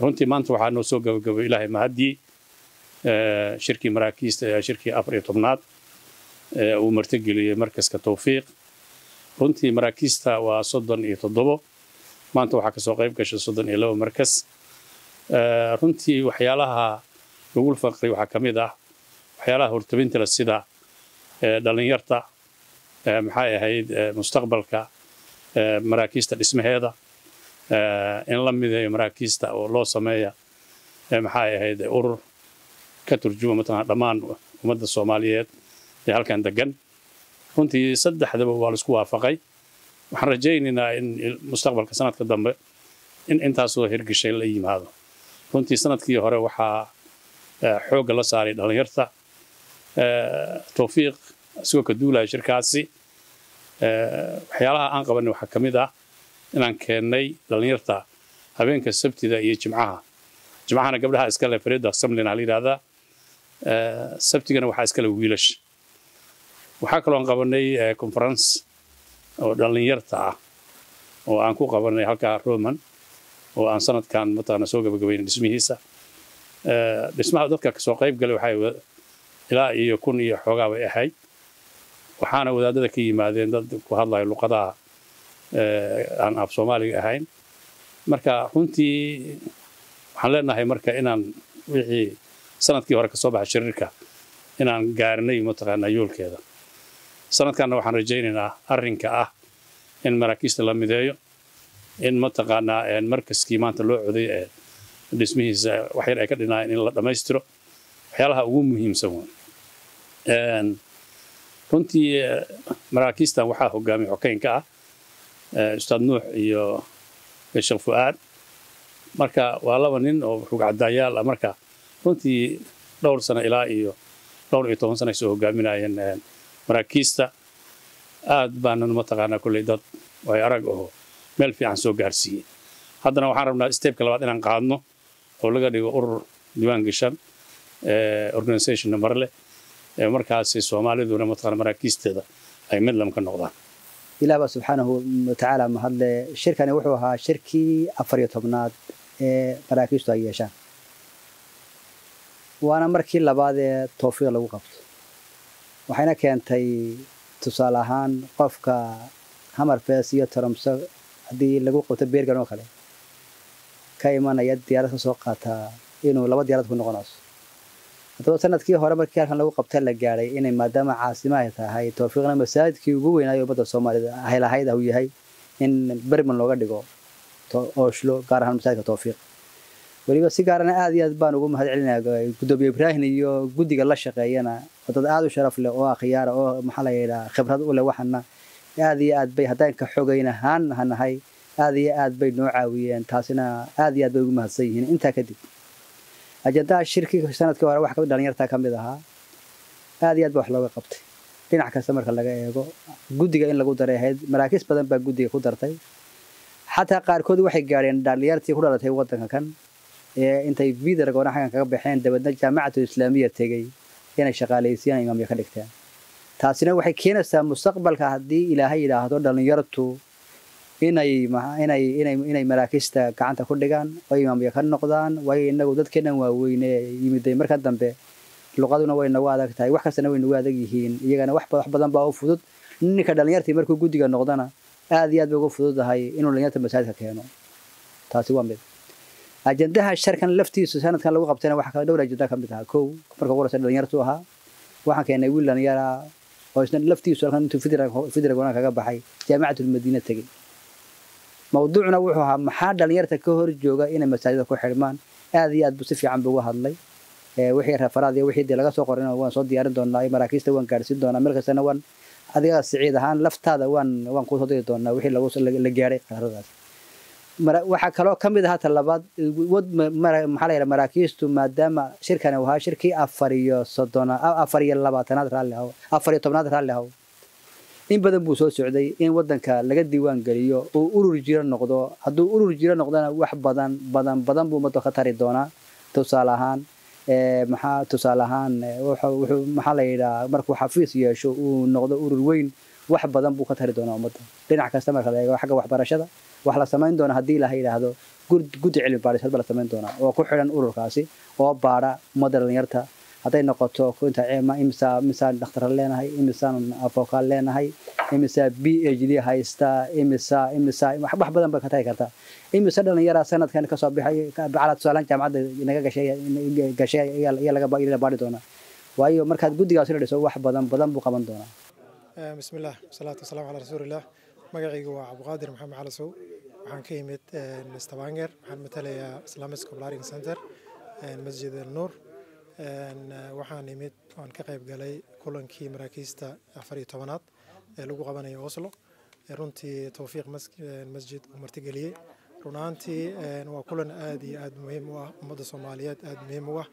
runtii maanta waxaa noo soo gabagabay ilaahay mahaddii shirkii maraakiista ee shirkii afar iyo tobnaad ee uu martigeliyey markaska tawfiiq runtii maraakiista waa soddon iyo toddobo maanta waxaa kasoo qayb gashay soddon iyo laba markas runtii waxyaalaha lagu faqray waxaa ka mid ah waxyaalaha hortabinta leh sida dhalinyarta maxay ahayd mustaqbalka maraakiista dhismaheeda in la mideeyo maraakiista oo loo sameeya maxay ahayd urur ka turjuma mataqana dhammaan ummadda soomaaliyeed ee halkan degan runtii saddexdaba waa laisku waafaqay waxaan rajaynaynaa in mustaqbalka sanadka dambe in intaasoo hirgashay la yimaado runtii sanadkii hore waxaa xoogga la saaray dhalinyarta tawfiiq isagoo ka duulaya shirkaasi waxyaalaha aan qabanay waxaa ka mid ah inaan keennay dhalinyarta habeenka sabtida iyo jimcaha jimcahana gabdhaha iskale farida samlina la yidhahdaa sabtigana waxaa iskale wiilash waxaa kaloo aan qabanay conference oo dhalinyarta ah oo aan ku qabanay halkaa roman oo aan sanadkan mataqana soo gabagabaynay dhismihiisa dhismaha dadka kasoo qayb galay waxay ilaa iyo kun iyo xoogaa bay ahayd waxaana wadaadada ka yimaadeen dad ku hadlaya luqadaha aan af soomaaliga ahayn marka runtii waxaan leenahay marka inaan wixii sanadkii hore kasoo baxay shiriirka inaan gaarnay mataqaanaa yoolkeeda sanadkanna waxaan rajaynaynaa arrinka ah in maraakiista la mideeyo in mataqaanaa markaskii maanta loo coday ee dhismihiisa waxyar ay ka dhinaayeen in la dhammaystiro waxyaalaha ugu muhiimsan wey runtii maraakiistan waxaa hogaamiya xokeynka ah ustaad nuux iyo sheekh fu'aad marka waa laba nin oo rugcadaayaal ah marka runtii dhowr sano ilaa iyo dhowr iyo toban sano ay soo hogaaminayeen maraakiista aad baanan mataqaanaa kolley dad way arag oo meel fiican soo gaarsiiyey haddana waxaan rabnaa steebka labaad inaan qaadno oo laga dhigo urur diiwaan gashan organisation nambar leh markaasi soomaaliduna mataqana maraakiisteeda ay midlam ka noqdaan ilaah baa subxaanahu watacaala mahadle shirkani wuxuu ahaa shirkii afar iyo tobnaad ee maraakiistu ay yeeshaan waana markii labaad ee towfiiq lagu qabto waxayna keentay tusaale ahaan qofka hamarfes iyo taromso haddii lagu qabto beergan oo kale ka imanaya diyaarad ka soo qaataa inuu laba diyaarad ku noqonayso haddaba sanadkii hore markii halkan lagu qabta la gaadhay inay maadaama caasimo ay tahay towfiiqna masaajidkii ugu weynaayo ummadda soomaalida haylahayd uu yahay in berman looga dhigo ooshlo gaar ahaan masaajidka towfiiq weliba si gaarana aad iyo aad baan ugu mahad celinaya gudoomiye ibraahim iyo guddiga la shaqeeyana oo dad aad u sharaf leh oo akhyaara oo maxaa la yidhaha khibrad u leh waxana aad iyo aad bay haddaan ka xogayn ahaan hanahay aad iyo aad bay noo caawiyeen taasina aad iyo aad bay ugu mahadsan yihiin intaa kadib ajandaha shirkii sanadkii hore wax dhalinyarta ka mid ahaa aad iyo aad ba wax looga qabtay dhinac kasta marka laga eego guddiga in lagu daray ahayd maraakiis badan baa guddiga ku dartay xataa qaarkood waxay gaadheen dhalinyartii ku dhalatay waddanka kan ee intay vidargoona xaggan kaga baxeen dabeedna jaamacatul islaamiya tegey inay shaqaalaysiiyaan imaamya ka dhigteen taasina waxay keenaysaa mustaqbalka haddii ilaahay yidhaahdo dhalinyartu inay inay inay inay maraakiista gacanta ku dhigaan oo imaamya ka noqdaan waayo inagu dadkeenan waaweyne yimiday marka dambe luqaduna way nagu adag tahay wax kastana way nagu adag yihiin iyagana wax wax badan baa u fudud ninka dhalinyartii markuu guddiga noqdana aad iyo aad bay ugu fududahay inuu dhalinyarta masaajidka keeno taasi waa mid ajandaha sharkan laftiisu sanadkan lagu qabtayna waxaa kala dhowr ajanda ka mid ahaa kow marka ugu horeysa dhalinyartu ahaa waxaan keenay wiil dhalinyara oo isna laftiisu halkan intuu fidragona kaga baxay jaamicatul madiina tegey mawduucuna wuxuu ahaa maxaa dhalinyarta ka hor jooga inay masaajida ku xidhmaan aad iyo aad buu si fiican buu uga hadlay wixii referaad iyo wixii dee laga soo qorin waan soo diyaarin doonaa maraakiista waan gaadhsiin doonaa meel kastana waan adiga siciid ahaan laftaada waan waan kuu soo diri doonaa wixii lagu la gaadhay qaaradaas waxaa kaloo ka mid ahaa talabaad maxaa la yidhaha maraakiistu maadaama shirkani uu ahaa shirkii afar iyo soddona afar iyo labaatanaad raalli ahaw afar iyo tobnaad raalli ahaw in badan buu soo socday in wadanka laga diiwaan geliyo uu urur jiro noqdo hadduu urur jiro noqdona wax badan badan badan buu ummadda ka tari doonaa tusaale ahaan maxaa tusaale ahaan wuxuu maxaa la yidhaha markuu xafiis yeesho uu noqdo urur weyn wax badan buu ka tari doonaa ummadda dhinac kasta marka la eego xagga waxbarashada wax la samayn doona haddii ilaha yidhaahdo guddi cilmi baadhis hadba la samayn doonaa oo ku xidhan ururkaasi oo baadha ummadda dhalinyarta hadday noqoto inta imisa imisaan dhakhtar leenahay imisaan avokaal leenahay imisa b h d haysta imisa imisa wax badan bay ka tagi kartaa imisa dhalinyara sanadkan kasoo baxay bacala tusaalaan jaamacadda naga gashay gashay ayaa laga baadhi doonaa waayo markaad guddigaasi la dhiso wax badan badan buu qaban doonaa bismillaah wasalaatu wasalaamu calaa rasuulillaah magacaygu waa cabdiqaadir maxamed calasow waxaan ka yimid stavanger waxaan matalayaa islamic scolaring center masjid al nuur waxaan imid oan ka qayb galay kulankii maraakiista afar iyo tobanaad ee lagu qabanayo oslo runtii towfiiq masjid uu martigeliyey run ahaantii waa kulan aad iyo aad muhiim u ah ummadda soomaaliyeed aad muhiim u ah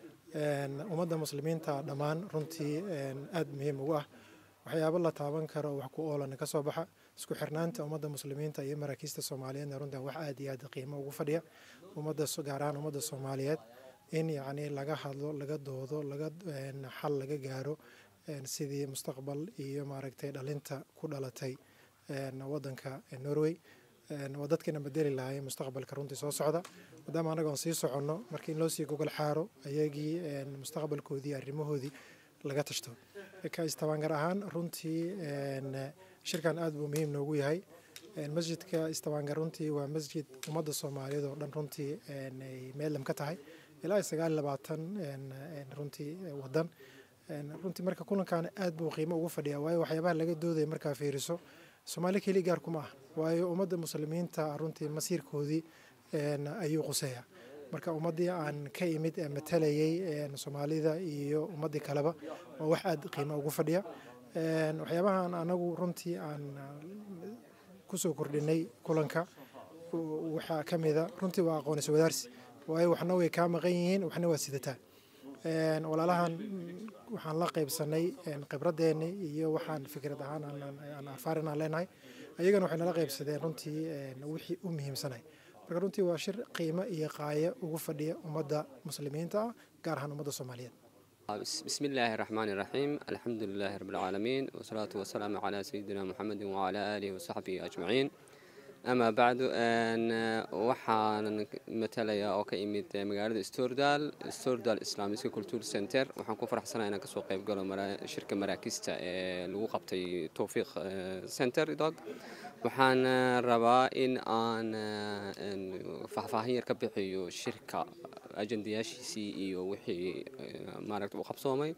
ummadda muslimiinta dhammaan runtii aad muhiim ugu ah waxyaabo la taaban karo wax ku oolana ka soo baxa isku xirnaanta ummadda muslimiinta iyo maraakiista soomaaliyeedna runtan wax aad iyo aad qiimo ugu fadhiya ummadda gaar ahaan ummadda soomaaliyeed in yacni laga hadlo laga doodo laga xal laga gaaro sidii mustaqbal iyo maaragtay dhalinta ku dhalatay waddanka norway waa dadkiina bedeli lahay mustaqbalka runtii soo socda maadaama annaga aan sii soconno marka in loo sii gogol xaaro ayagii mustaqbalkoodii arrimahoodii laga tashto ka istabaangar ahaan runtii shirkan aad buu muhiim noogu yahay masjidka istabaangar runtii waa masjid ummadda soomaaliyeed oo dhan runtii ay meelam ka tahay ilaa sagaal labaatan runtii wadan runtii marka kulankan aad buu qiimo ugu fadhiyaa waayo waxyaabaha laga doodaya markaa fiiriso soomaali keli gaar kuma ah waayo ummadda muslimiinta runtii masiirkoodii ayuu quseeya marka ummaddii aan ka imid ee matalayay soomaalida iyo ummaddii kaleba waa wax aad qiimo ugu fadhiya waxyaabahan anagu runtii aan kusoo kordhinay kulanka waxaa ka mida runtii waa aqoonis wadaarsi waayo waxna way kaa maqan yihiin waxna waa sidataa walaalahan waxaan la qaybsanay khibradeenni iyo waxaan fikrad ahaan aan arfaarin aan leenahay ayagana waxay nala qaybsadeen runtii wixii u muhiimsanay marka runtii waa shir qiimo iyo qaayo ugu fadhiya ummadda muslimiinta ah gaar ahaan ummadda soomaaliyeed بسم الله الرحمن الرحيم الحمد لله رب العالمين والصلاة والسلام على سيدنا محمد وعلى آله وصحبه أجمعين أما بعد أن waxaan matalaya oo ka imid magaalada Stordal Stordal Islamic Culture Center waxaan ku faraxsanahay inaan kasoo qayb galo shirka maraakista ee lagu qabtay Tawfiq Center dog waxaan rabaa in aan faahfaahin yar ka bixiyo shirka ajendayaashiisii iyo wixii maaragta uu qabsoomay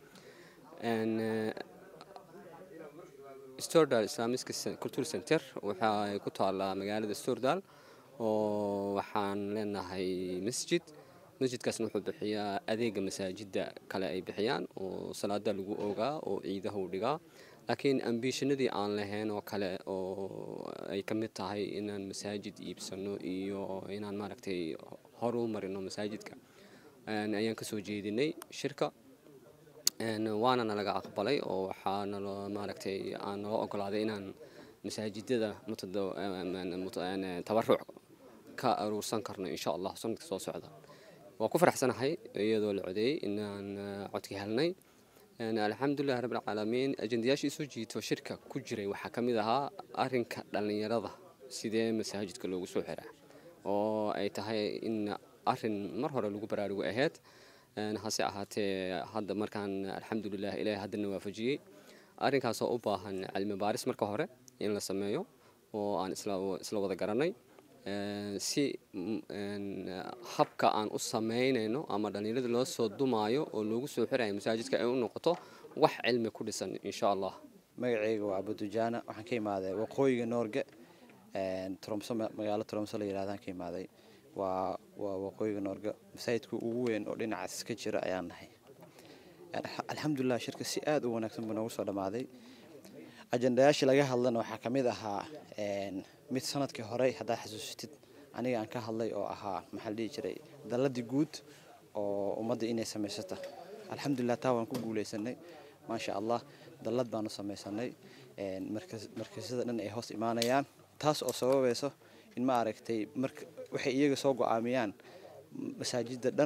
stordal islamic culture center waxa ay ku taallaa magaalada stordal oo waxaan leenahay masjid masjidkaasna wuxuu bixiyaa adeega masaajida kale ay bixiyaan oo salaada lagu ogaa oo ciidaha u dhigaa laakiin ambishanadii aan lahayn oo kale oo ay ka mid tahay inaan masaajid iibsano iyo inaan maaragtay horu marino masaajidka ayaan kasoo jeedinay shirka waana nalaga aqbalay oo waxaa nalo maaragtay aan naloo ogolaaday inaan masaajidada tabaruc ka aruursan karno insha allah sanadka soo socda waa ku faraxsanahay iyadoo la codeeyey inaan codki helnay alxamdulilah rabbilcaalamiin ajendayaashii soo jiito shirka ku jiray waxaa ka mid ahaa arinka dhallinyarada sidee masaajidka loogu soo xiraa oo ay tahay in arin mar hore lagu baraarugo ahayd hase ahaatee hadda markaan alxamdulilah ilaahay haddana waafajiyey arrinkaasoo u baahan cilmi baaris marka hore in la sameeyo oo aan isla wada garanay si habka aan u samaynayno ama dhallinyarada loo soo dumaayo oo loogu soo xirayo masaajidka ay u noqoto wax cilmi ku dhisan insha allah magacayga waa abudujaana waxaan ka imaaday waqooyiga noorge tromso magaalo tromso la yidhahdaan ka imaaday waa waa waqooyiga noorge masaajidka ugu weyn oo dhinacaas ka jira ayaan nahay alxamdulilah shirka si aada u wanaagsan buu noogu soo dhammaaday ajendayaashii laga hadlana waxaa ka mid ahaa mid sanadkii horey haddaad xasuusatid aniga aan ka hadlay oo ahaa maxaa la dhihi jiray dalladii guud oo ummadda inay samaysata alxamdulilah taa waan ku guuleysanay maasha allah dallad baanu samaysanay markasyada dhan ay hoos imaanayaan taas oo sababayso in ma aragtay marka waxay iyaga soo go-aamiyaan masaajida dhan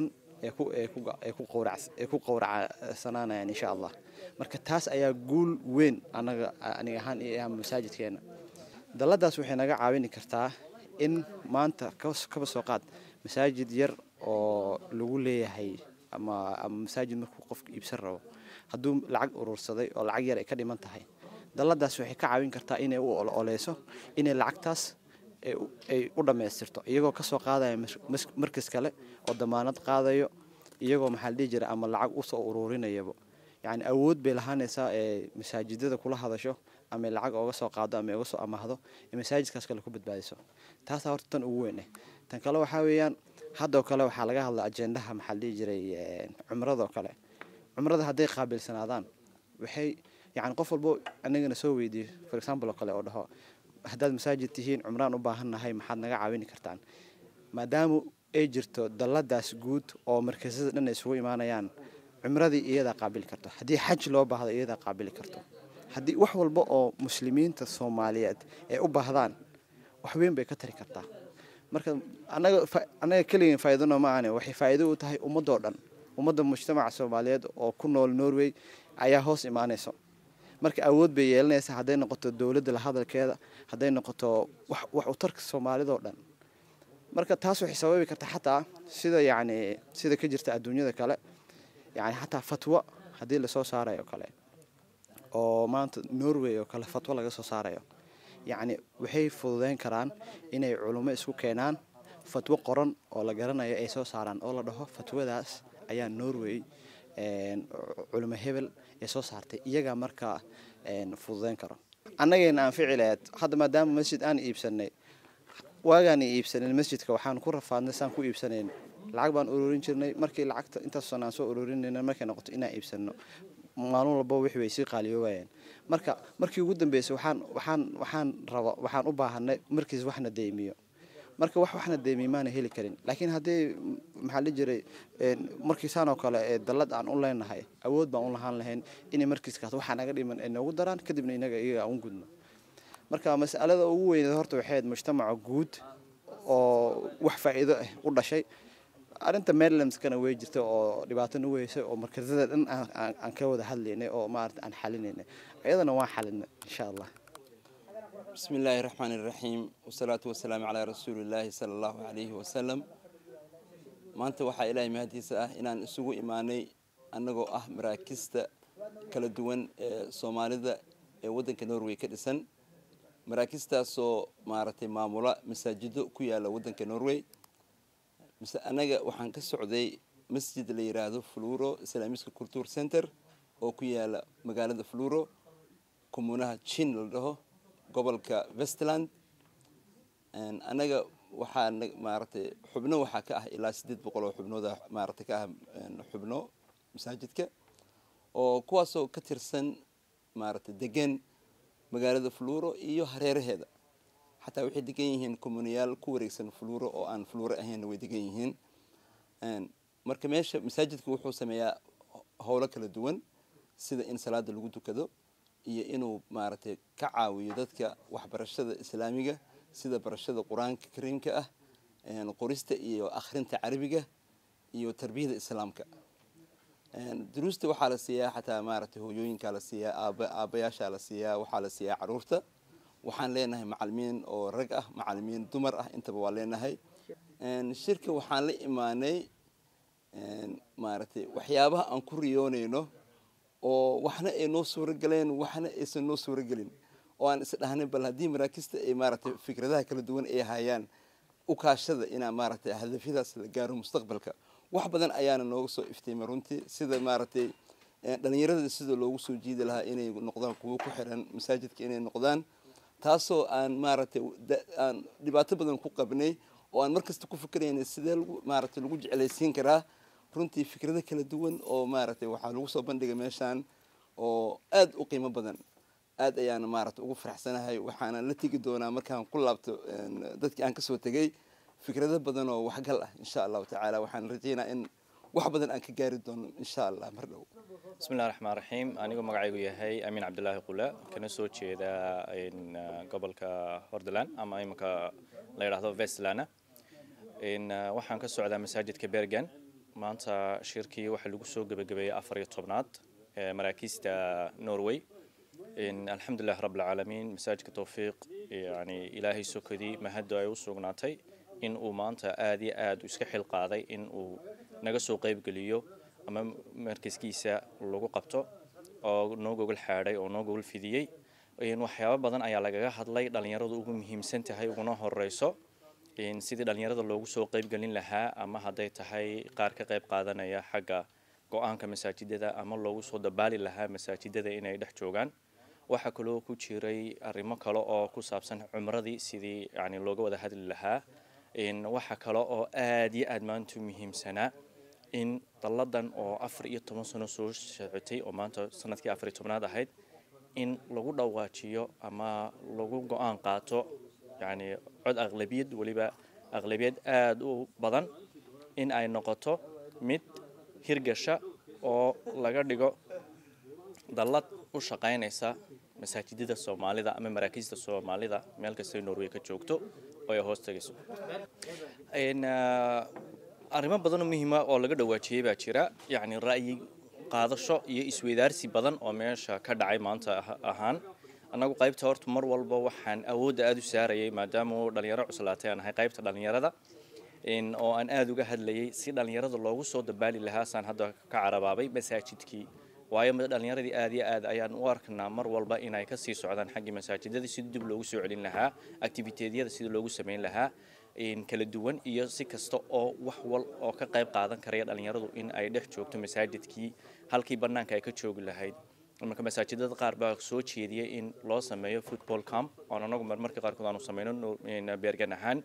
ee ku ee ku ee ku qowrac ee ku qowracsanaanayaan insha allah marka taas ayaa guul weyn anaga aniga ahaan iyo ah masaajidkeena dalladaas waxay naga caawini kartaa in maanta kaba soo qaad masaajid yar oo lagu leeyahay ama ama masaajid markuu qofka iibsan rabo hadduu lacag urursaday oo lacag yar ay ka dhiman tahay dalladaas waxay ka caawin kartaa inay u ololeyso inay lacagtaas ay u dhammaystirto iyagoo kasoo qaadaya markas kale oo damaanad qaadayo iyagoo maxaa la dhihi jira ama lacag usoo ururinayaba yacni awood bay lahaanaysaa ee masaajidada kula hadasho ama lacag ooga soo qaado ama oga soo amaahdo ee masaajidkaas kale ku badbaadiso taasaa horta tan ugu weyn eh tan kale waxaa weeyaan haddoo kale waxaa laga hadla ajendaha maxaa la dhihi jiray cumradoo kale cumrada hadday qaabilsanaadaan waxay yani qof walbo anagana soo weydiiyo for example oo kale oo dhaho haddaad masaajid tihiin cumraan u baahannahay maxaad naga caawini kartaan maadaama ay jirto dalladaas guud oo markasada dhan ay isugu imaanayaan cumradii iyadaa qaabili karto haddii xaj loo baahdo iyadaa qaabili karto haddii wax walba oo muslimiinta soomaaliyeed ay u baahdaan wax weyn bay ka tari kartaa marka anaga annaga keligeen faa'iidano ma ahane waxay faa'iido u tahay ummadoo dhan ummadda mujtamaca soomaaliyeed oo ku nool norway ayaa hoos imaanayso marka awood bay yeelanaysaa hadday noqoto dowladda la hadalkeeda hadday noqoto wax wax u tarka soomaalidoo dhan marka taas waxay sababi kartaa xataa sida yacni sida ka jirta adduunyada kale yacni xataa fatwo haddii lasoo saarayo kale oo maanta norway oo kale fatwo laga soo saarayo yacni waxay fududeyn karaan inay culummo isku keenaan fatwo qoran oo la garanayo ay soo saaraan oo la dhaho fatwadaas ayaa norway culimo hebel ee soo saartay iyagaa markaa fududeyn karo annagayna aan ficilayd hadda maadaama masjid aan iibsanay waagaan iibsanin masjidka waxaan ku rafaadnay saan ku iibsanayn lacag baan ururin jirnay markii lacagta intaas sana aan soo ururinayna markay noqoto inaan iibsano maalin walba wixii way sii qaaliyoobayeen marka markii ugu dambeysay waxaan waxaan waxaan raba waxaan u baahanay markiis waxna deymiyo marka wax waxna deymiyo maana heli karin laakiin haddii maxaa la jiray markiisaan oo kale ee dallad aan u leenahay awood baan u lahaan lahayn inay markiiskaas waxaa naga dhiman ay noogu daraan kadibna inaga iyaga aan u gudno marka mas'alada ugu weyneed horta waxay ahayd mujtamaca guud oo wax faa'iido ah u dhashay arrinta marylandskana way jirta oo dhibaato nu weysay oo markazada dhan aan ka wada hadlaynay oo maarata aan xalinaynay iyadana waan xalinay insha allah بسم الله الرحمن الرحيم والصلاة والسلام على رسول الله صلى الله عليه وسلم maanta waxaa ilaahay mahadiisa ah inaan isugu imaanay annagoo ah maraakista kala duwan ee soomaalida ee waddanka norway ka dhisan maraakistaasoo maaragtay maamula masaajido ku yaala waddanka norway mise annaga waxaan ka socday masjid la yidhaahdo fluro islaamiska culture center oo ku yaala magaalada fluro kumuunaha jin la dhaho gobolka westland annaga waxaa maaragtay xubno waxaa ka ah ilaa siddeed boqol oo xubnooda maaragtay ka ah xubno masaajidka oo kuwaasoo ka tirsan maaragtay degan magaalada fluro iyo hareeraheeda xataa waxay degan yihiin communiyaal ku wareegsan fluro oo aan fluro ahaynna way degan yihiin marka meesha masaajidka wuxuu sameeyaa howlo kala duwan sida in salaada lagu dukado iyo inuu maaragtay ka caawiyo dadka waxbarashada islaamiga sida barashada qur-aanka kariimka ah qorista iyo akhrinta carabiga iyo tarbiyada islaamka duruusta waxaa la siiyaa xataa maaragtay hooyooyinkaa la siiyaa aaba aabayaashaa la siiyaa waxaa la siiyaa caruurta waxaan leenahay macalimiin oo rag ah macalimiin dumar ah intaba waa leenahay shirka waxaan la imaanay maaragtay waxyaabaha aan ku riyoonayno oo waxna ay noo suuro galeen waxna aysan noo suuro gelin oo aan isdhahnay bal haddii maraakista ay maaragtay fikradaha kala duwan ay hayaan ukaashada inaa maaragtay hadafyadaas la gaaro mustaqbalka wax badan ayaana nooga soo iftiimay runtii sida maaragtay dhalinyarada sida loogu soo jiidi lahaa inay noqdaan kuwo ku xiran masaajidka inay noqdaan taasoo aan maaragtay aan dhibaato badan ku qabnay oo aan markasta ku fikiraynay sidee lagu maaragtay lagu jeclaysiin karaa runtii fikrado kala duwan oo maaragtay waxaa lagu soo bandhigay meeshaan oo aad u qiimo badan aad ayaana maaragtay ugu faraxsanahay waxaana la tegi doonaa markaan ku laabto dadkii aan kasoo tegay fikrado badan oo waxgal ah insha allahu tacaala waxaan rajeynaa in wax badan aan ka gaari doono insha allah mar dhow bismillahi raxmaan raxiim anigoo magacaygu yahay amiin cabdilaahi qule kana soo jeeda gobolka hordaland ama iminka la yidhaahdo vestlana waxaan ka socdaa masaajidka bergen maanta shirkii waxaa lagu soo gebagabeeyey afar iyo tobnaad ee maraakiista norway alxamdulilah rabbilcaalamiin masaajidka towfiiq yani ilaahay sokadii mahaddo ay u sugnaatay in uu maanta aada iyo aada iska xil qaaday in uu naga soo qeybgeliyo ama markaskiisa lagu qabto oo noo gogol xaadhay oo noo gogol fidiyey waxyaabo badan ayaa lagaga hadlay dhallinyaradu ugu muhiimsan tahay uguna horeyso sidii dhallinyarada loogu soo qeybgelin lahaa ama hadday tahay qaar ka qeyb qaadanaya xagga go-aanka masaajidada ama loogu soo dabaali lahaa masaajidada inay dhex joogaan waxaa kaloo ku jiray arrimo kale oo ku saabsan cumradii sidii yani looga wada hadli lahaa waxa kale oo aada iyo aada maanta muhiimsanaa in dalladan oo afar iyo toban sano soo socotay oo maanta sanadkii afar iyo tobnaad ahayd in lagu dhawaajiyo ama lagu go-aan qaato yani cod aqlabiyad weliba aqlabiyad aada u badan in ay noqoto mid hirgasha oo laga dhigo dallad u shaqaynaysa masaajidada soomaalida ama maraakiista soomaalida meel kastay norway ka joogto oo ay hoos tagayso arrimo badanoo muhiima oo laga dhawaajiyey baa jira yacni ra'yi qaadasho iyo isweydaarsi badan oo meesha ka dhacay maanta ahaan annagu qaybta horta mar walba waxaan awoodda aada u saarayay maadaama uu dhalinyaro cuslaatay aan ahay qaybta dhalinyarada oo aan aada uga hadlayay si dhalinyarada loogu soo dabaali lahaa saan hadda ka carabaabay masaajidkii waayo dhalinyaradii aada iyo aad ayaan u arkanaa mar walba inay kasii socdaan xaggii masaajidada sidii dib loogu soo celin lahaa activiteedyada sidii loogu sameyn lahaa kala duwan iyo si kasta oo wax wal oo ka qayb qaadan karaya dhalinyaradu in ay dhex joogto masaajidkii halkii bannaanka ay ka joogi lahayd marka masaajidada qaar baa soo jeediyay in loo sameeyo football camp oon anagu marmarka qaarkood aanu sameyno beergan ahaan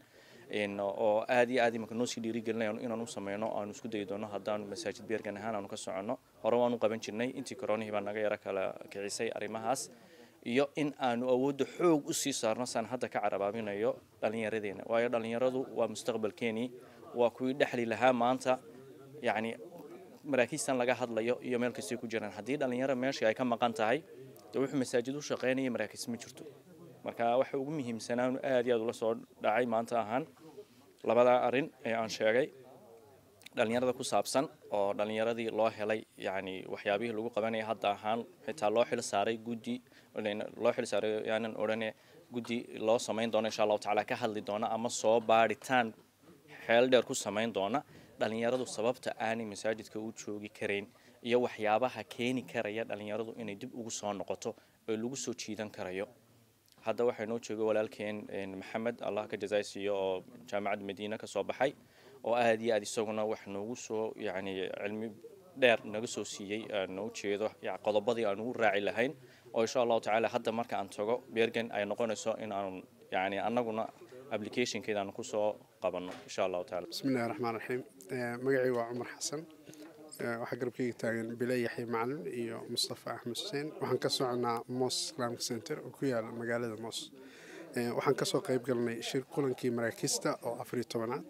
oo aada iyo aad imanka noo sii dhiirigelinaya inaan u sameyno aanu isku dayi doono haddaanu masaajid beergan ahaan aanu ka soconno hore waanu qaban jirnay intii koronihii baa naga yaro kala kicisay arrimahaas iyo in aanu awoodda xoog u sii saarno saan hadda ka carabaabinayo dhallinyaradeena waayo dhallinyaradu waa mustaqbalkeenii waa kuwii dhexli lahaa maanta yacni maraakiistan laga hadlayo iyo meel kastay ku jiraan haddii dhallinyaro meeshii ay ka maqan tahay dee wuxuu masaajid u shaqeynaya maraakiis ma jirto marka waxa ugu muhiimsanaa aad iyo aad ula soo dhacay maanta ahaan labada arrin ee aan sheegay dhalinyarada ku saabsan oo dhalinyaradii loo helay yani waxyaabihii lagu qabanaya hadda ahaan xitaa loo xil saaray guddi loo xil saaray yaanan odhane guddi loo samayn doono insha allahu tacaala ka hadli doona ama soo baadhitaan xeel dheer ku samayn doona dhalinyaradu sababta aanay masaajidka u joogi karayn iyo waxyaabaha keeni karaya dhalinyaradu inay dib ugu soo noqoto oo lagu soo jiidan karayo hadda waxaa noo jooga walaalkeen maxamed allah ka jazaaysiiyo oo jaamacadda madiina ka soo baxay oo aada iyo aad isaguna wax noogu soo yacni cilmi dheer naga soo siiyey aan u jeedo qodobadii aan ugu raaci lahayn oo insha allahu tacaala hadda marka aan tago beergan ay noqonayso in aan yacni annaguna applicationkeeda aan kusoo qabanno insha allahu tacaala bismillahi raxmaan raxiim magacayga waa cumar xasan waxaa garabkayga taagan bile yaxya macalin iyo mustafa axmed xuseen waxaan ka soconaa mos islamic center oo ku yaala magaalada mos waxaan kasoo qayb galnay shir kulankii maraakiista oo afariyo tobanaad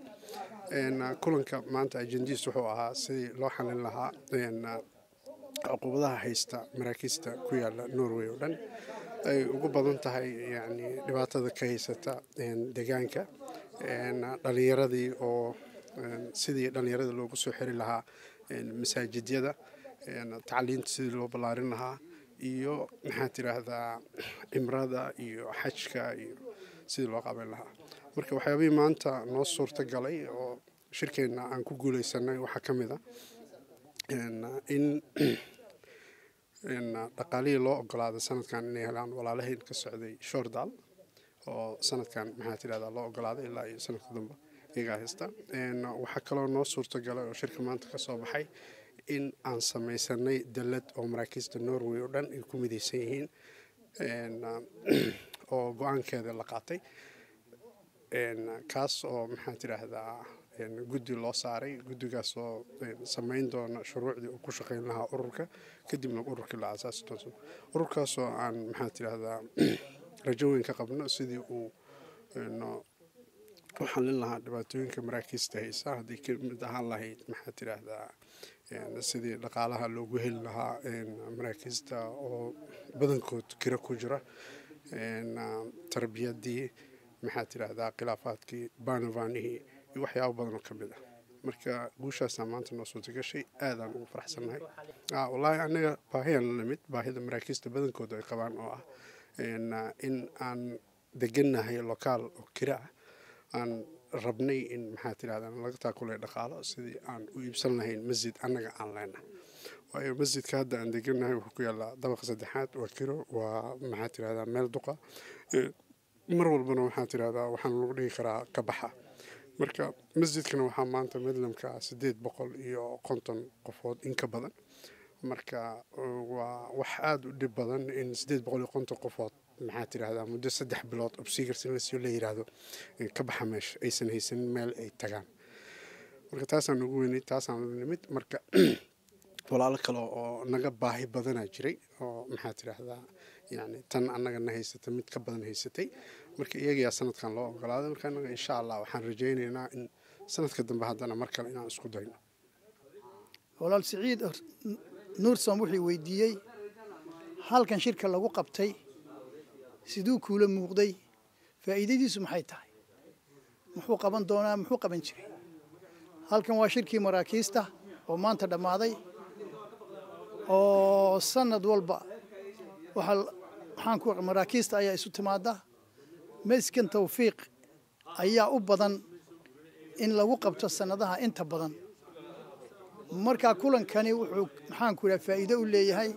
kulanka maanta ajendiis wuxuu ahaa sidii loo xalin lahaa cuqubadaha haysta maraakiista ku yaala norway oo dhan ay ugu badan tahay yani dhibaatada ka haysata deegaanka dhalinyaradii oo sidii dhalinyarada loogu soo xiri lahaa masaajidyada tacliinta sidii loo ballaarin lahaa iyo maxaa tiraahdaa cimrada iyo xajka iyo sidii loo qaban lahaa marka waxyaabihii maanta noo suurta galay oo shirkeenna aan ku guuleysanay waxaa ka mid a in dhaqaalihii loo ogolaaday sanadkan inay helaan walaalahayn ka socday shordal oo sanadkan maxaa tirahdaa loo ogolaaday ilaa iyo sanadka dambe iyagaa haysta waxaa kaloo noo suurta galay oo shirka maanta ka soo baxay in aan samaysanay dallad oo maraakiista norway oo dhan ay ku midaysan yihiin oo go-aankeeda la qaatay kaas oo maxaa tiraahdaa guddi loo saaray guddigaas oo samayn doona shuruucdii uu ku shaqayn lahaa ururka kadibna ururkii la aasaasi doonto ururkaasoo aan maxaa tiraahdaa rajo weyn ka qabno sidii uu u xallin lahaa dhibaatooyinka maraakiista haysa haddii ka mid ahaan lahayd maxaa tiraahdaa sidii dhaqaalaha loogu heli lahaa maraakiista oo badankood kira ku jira tarbiyadii maxaa tiraahdaa khilaafaadkii baanavanihii iyo waxyaabo badan oo ka mid ah marka guushaasaa maanta noo suurta gashay aadaan ugu faraxsannahay wallaahi anaga baahiyaan la lamid baahida maraakiista badankooda ay qabaan oo ah in aan degannahay lokaal oo kira ah aan rabnay in maxaa tirahdaa laga taakulay dhaqaalo sidii aan u iibsan lahayn masjid annaga aan leenahay waayo masjidka hadda aan degannahay wuxuu ku yaallaa dabaqa saddexaad waa kiro waa maxaa tirahdaa meel duqa mar walbana waxaa tirahdaa waxaan lagu dhihi karaa ka baxa marka masjidkana waxaa maanta midlamka siddeed boqol iyo konton qofood in ka badan marka waa wax aada u dhib badan in siddeed boqol iyo konton qofood maxaa tirahdaa muddo saddex bilood obsigars in lasoo la yiraahdo ka baxa meesha aysan haysanin meel ay tagaan marka taasaan ugu weynay taasaan nimid marka walaalo kale oo naga baahi badanaa jiray oo maxaa tirahdaa yani tan annaga na haysata mid ka badan haysatay marka iyagayaa sanadkan loo ogolaaday marka annaga insha allah waxaan rajaynaynaa in sanadka dambe haddana mar kale inaan isku dayno walaal siciid nuursom wuxuu weydiiyey halkan shirka lagu qabtay siduu kuula muuqday faa'iidadiisu maxay tahay muxuu qaban doonaa muxuu qaban jiray halkan waa shirkii maraakiista oo maanta dhammaaday oo sanad walba waxaa waxaan ku maraakiista ayaa isu timaada maskan tawfiiq ayaa u badan in lagu qabto sannadaha inta badan markaa kulankani wuxuu maxaanku idhaha faa'iido u leeyahay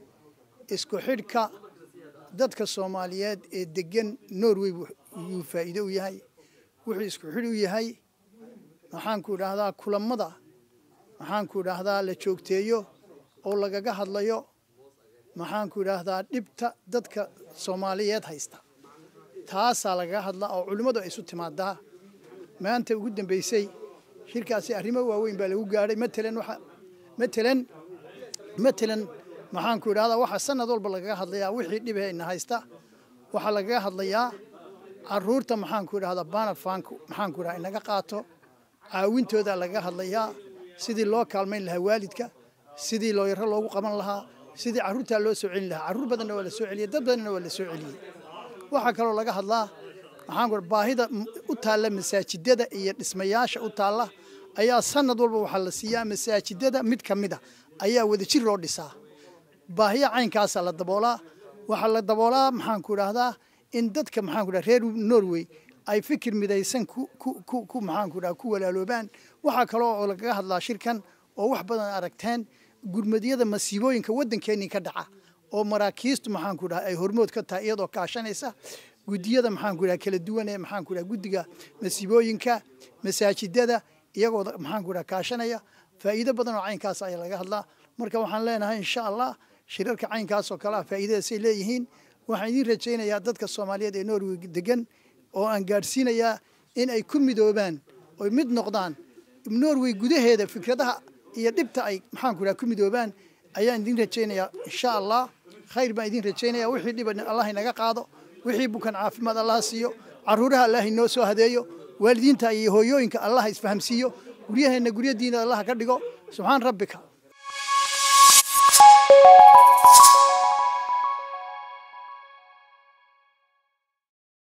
isku xidhka dadka soomaaliyeed ee degan norway yuu faa'iido u yahay wuxuu isku xidh u yahay maxaanku idhaahdaa kulammada maxaanku idhaahdaa la joogteeyo oo lagaga hadlayo maxaanku idhaahdaa dhibta dadka soomaaliyeed haysta taasaa lagaga hadlaa oo culimmadu ay isu timaadaa maanta ugu dambaysay shirkaasi arrimo waaweyn baa lagu gaadhay matalan waxa matalan matalan maxaanku idhahdaa waxaa sanad walba lagaga hadlayaa wixii dhibhayna haysta waxaa lagaga hadlayaa caruurta maxaanku idhahdaa banafanku maxaanku idhahdaa inaga qaato caawintooda lagaga hadlayaa sidii loo kaalmayn lahaa waalidka sidii looyaro loogu qaban lahaa sidii carruurtaa loo soo celin lahaa carruur badanna waa la soo celiyey dad badanna waa la soo celiyey waxaa kaloo laga hadlaa maxaanku baahida u taalla masaajidada iyo dhismayaasha u taalla ayaa sanad walba waxaa la siiyaa masaajidada mid ka mid a ayaa wadajir loo dhisaa baahiya caynkaasaa la daboolaa waxaa la daboolaa maxaanku idhaahdaa in dadka maxaanku idhaha reer norway ay fikir midaysan ku maxaanku idhaha ku walaaloobaan waxaa kaloo oo lagaga hadlaa shirkan oo wax badan aragteen gurmadyada masiibooyinka waddankeennii ka dhaca oo maraakiistu maxaanku idhaha ay hormood ka tahay iyadoo kaashanaysa guddiyada maxaanku idhaha kala duwan ee maxaanku idhaha guddiga masiibooyinka masaajidada iyagoo maxaanku idhaha kaashanaya faa'iido badan oo caynkaas ayaa laga hadlaa marka waxaan leenahay insha allah shirarka caynkaas oo kale ah faa'iidadaasay leeyihiin waxaan idiin rajaynayaa dadka soomaaliyeed ee norway degan oo aan gaadhsiinayaa in ay ku midoobaan oy mid noqdaan norway gudaheeda fikradaha iyo dhibta ay maxaanku idhaha ku midoobaan ayaan idiin rajaynayaa insha allah khayr baan idiin rajaynaya wixii dhiba allah inaga qaado wixii bukan caafimaad allah siiyo caruuraha allah inoo soo hadeeyo waalidiinta iyo hooyooyinka allah isfahamsiiyo guryaheenna guryadiina allah ka dhigo subxaan rabbika